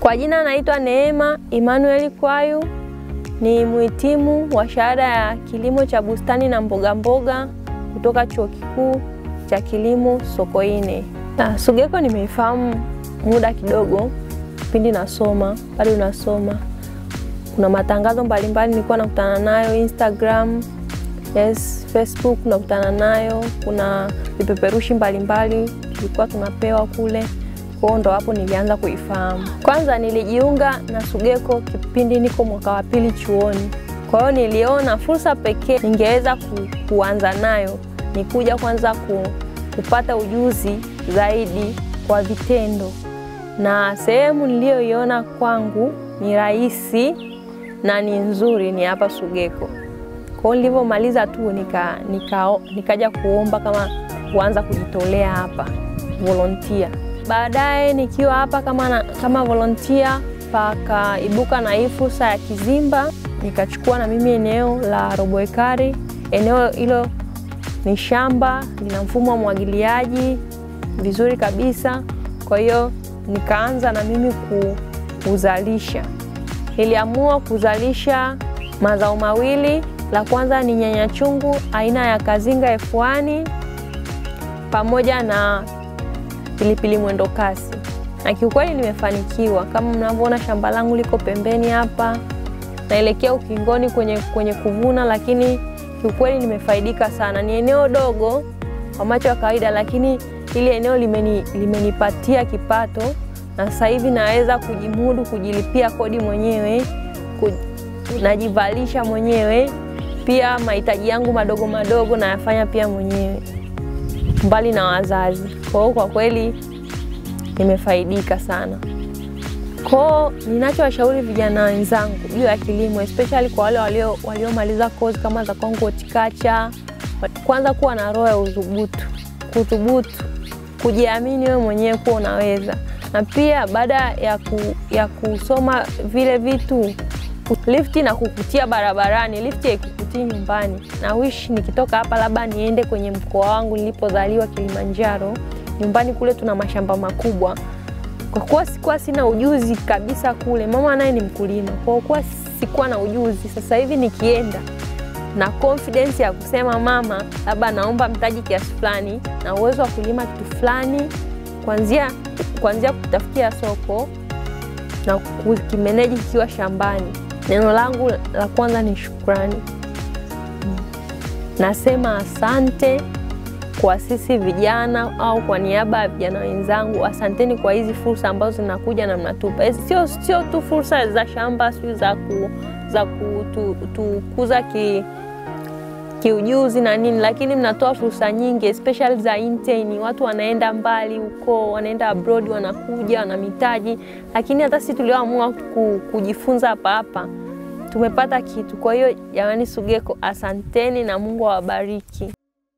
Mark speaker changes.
Speaker 1: Kwa jina naitwa Neema Emmanuel Kwayu, ni mhitimu wa shahada ya kilimo cha bustani na mboga mboga kutoka Chuo Kikuu cha Kilimo Sokoine. Na Sugeko nimeifahamu muda kidogo kipindi nasoma, bado nasoma. Kuna matangazo mbalimbali nilikuwa nakutana nayo Instagram, yes, Facebook nakutana nayo. Kuna vipeperushi mbalimbali tulikuwa tunapewa kule kwao, ndo hapo nilianza kuifahamu. Kwanza nilijiunga na Sugeko kipindi niko mwaka wa pili chuoni, kwa hiyo niliona fursa pekee ningeweza ku, kuanza nayo ni kuja kwanza ku, kupata ujuzi zaidi kwa vitendo, na sehemu niliyoiona kwangu ni rahisi na ni nzuri ni hapa Sugeko. Kwa hiyo nilivyomaliza tu nika, nika, nikaja kuomba kama kuanza kujitolea hapa volunteer. Baadaye nikiwa hapa kama, na, kama volunteer pakaibuka na hii fursa ya Kizimba, nikachukua na mimi eneo la robo ekari. Eneo hilo ni shamba, lina mfumo wa mwagiliaji vizuri kabisa. Kwa hiyo nikaanza na mimi kuzalisha. Niliamua kuzalisha mazao mawili. La kwanza ni nyanya chungu aina ya Kazinga F1 pamoja na pilipili mwendo kasi, na kiukweli nimefanikiwa. Kama mnavyoona shamba langu liko pembeni hapa, naelekea ukingoni kwenye, kwenye kuvuna, lakini kiukweli nimefaidika sana. Ni eneo dogo kwa macho ya kawaida, lakini hili eneo limeni, limenipatia kipato na sasa hivi naweza kujimudu, kujilipia kodi mwenyewe, najivalisha mwenyewe, pia mahitaji yangu madogo madogo nayafanya pia mwenyewe mbali na wazazi. Kwa hiyo kwa kweli nimefaidika sana. Kwao ninachowashauri vijana wenzangu juu ya kilimo, especially kwa wale walio waliomaliza kozi kama za kwangu horticulture, kwanza kuwa na roho ya udhubutu, kuthubutu, kujiamini wewe mwenyewe kuwa unaweza, na pia baada ya, ku, ya kusoma vile vitu lifti na kukutia barabarani, lifti haikukutii nyumbani. Na wish nikitoka hapa labda niende kwenye mkoa wangu nilipozaliwa Kilimanjaro. Nyumbani kule tuna mashamba makubwa. Kwa kuwa sikuwa sina ujuzi kabisa kule, mama naye ni mkulima, kwa kuwa sikuwa na ujuzi, sasa hivi nikienda na confidence ya kusema mama, labda naomba mtaji kiasi fulani na uwezo wa kulima kitu fulani, kuanzia kuanzia kutafutia soko na kukimeneji kikiwa shambani. Neno langu la kwanza ni shukrani. Nasema asante kwa sisi vijana au kwa niaba ya vijana wenzangu, asanteni kwa hizi fursa ambazo zinakuja na mnatupa. Sio sio tu fursa za shamba, sio za ku, za kutukuza ki kiujuzi na nini, lakini mnatoa fursa nyingi especially za intern. Watu wanaenda mbali huko, wanaenda abroad, wanakuja wana mitaji, lakini hata sisi tulioamua kujifunza hapa hapa tumepata kitu. Kwa hiyo jamani, Sugeko asanteni na Mungu awabariki.